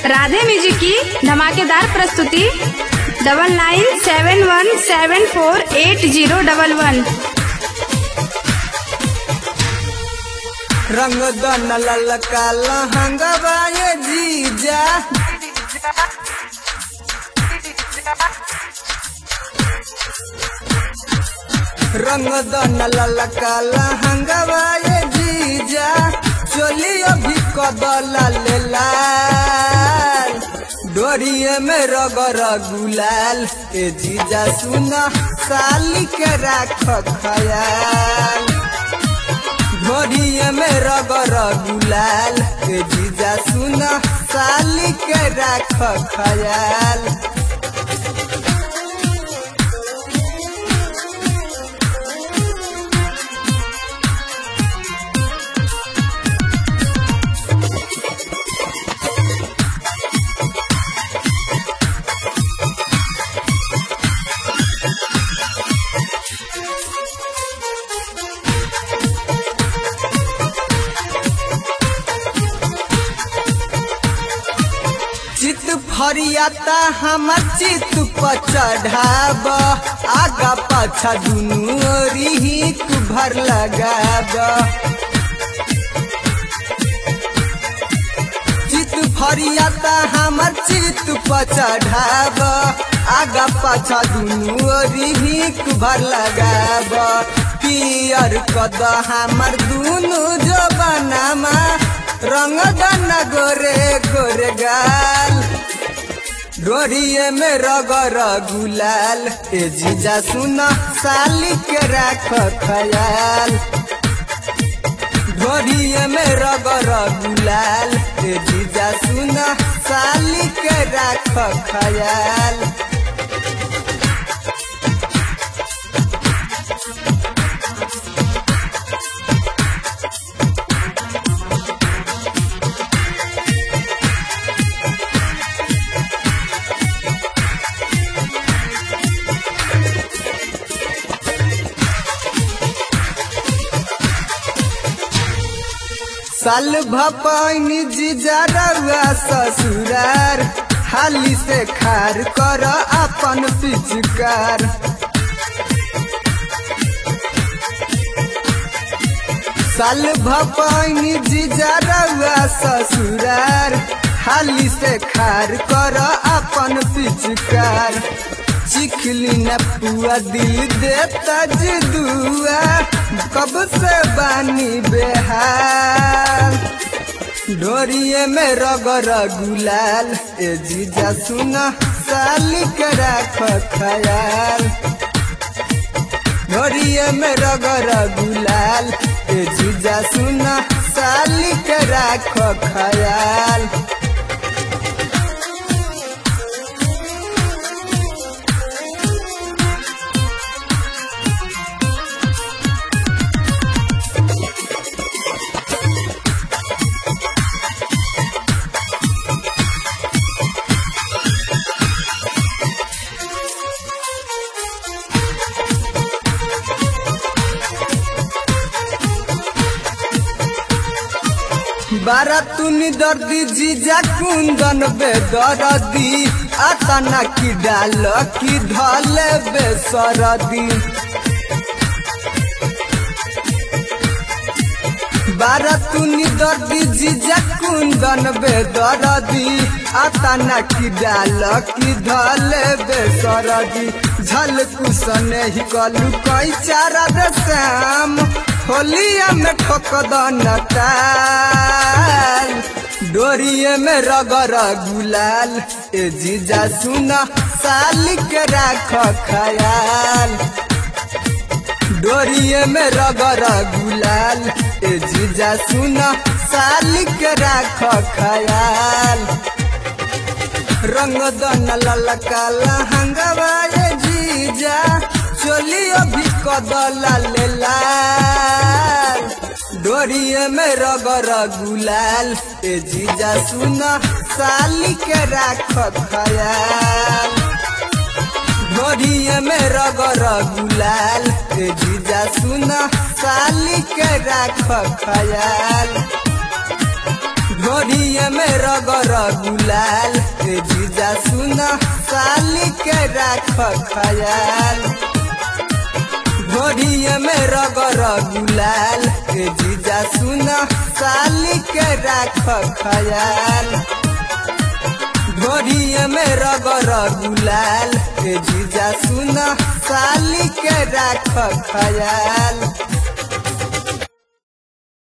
Radhe music की धमाकेदार प्रस्तुति double nine seven one seven four eight zero double one रंग दन ललका लहंगवा ये जीजा रंग दन ललका लहंगवा ये जीजा चोली अभी कदला ले लाल डोरिए में रगर गुलाल ए जीजा सुना साली के राख खयाल घोड़िए में रगर गुलाल ए जीजा सुना साली के राख खयाल चित फरियाता हम चित पर चढ़ाब आगा पाछा दुनू ओरी हिक भर लगाब चित फरियाता हमर चित पर चढ़ाब आगा पाछा दुनू ओरी हिक भर लगाब पियर कद हमर दुनू जबानामा रंग दन गोरे गोरे गाल डोरिए में रगर गुलाल ए जीजा सुन साली के राख खयाल डोरिए में रगर गुलाल ए जीजा सुन साली के राख खयाल साल भपैनी जीजा रउआ ससुरार हाली से खार कर अपन पिचकार साल भपैनी जीजा रउआ ससुरार हाली से खार कर अपन पिचकार चिखली न पुआ दिल देता दुआ कब से बानी बेहाल डोरिए में रगर गुलाल ए जीजा सुना साली के राख खयाल डोरिए में रगर गुलाल ए जीजा सुना साली के राख खयाल बारा तुनी दर्दी जीजा कुंदन बेदरदी आतना की डाल की धले बेसरदी बारा तुनी दर्दी जीजा कुंदन बेदरदी आतना की डाल की धले बेसरदी झल कुसने ही कलू कई चारा रे श्याम होलिया में ठोक ताल डोरिए में रगर गुलाल ए जीजा सुना साली के राख खयाल डोरिए में रगर गुलाल ए जीजा सुना साली के राख खयाल रंग दन ललका लहंगवा ए जीजा चोली अभी कदला ले लाल डोरिए में रगर गुलाल ए जीजा सुना साली के राख खयाल डोरिए में रगर गुलाल ए जीजा सुना साली के राख खयाल ढोरिए में रगर गुलाल ए जीजा सुना साली के राख खयाल ढोरिए में रगर गुलाल ए जीजा सुना साली के राख खयाल ढोरिए में रगर गुलाल ए जीजा सुना साली के राख खयाल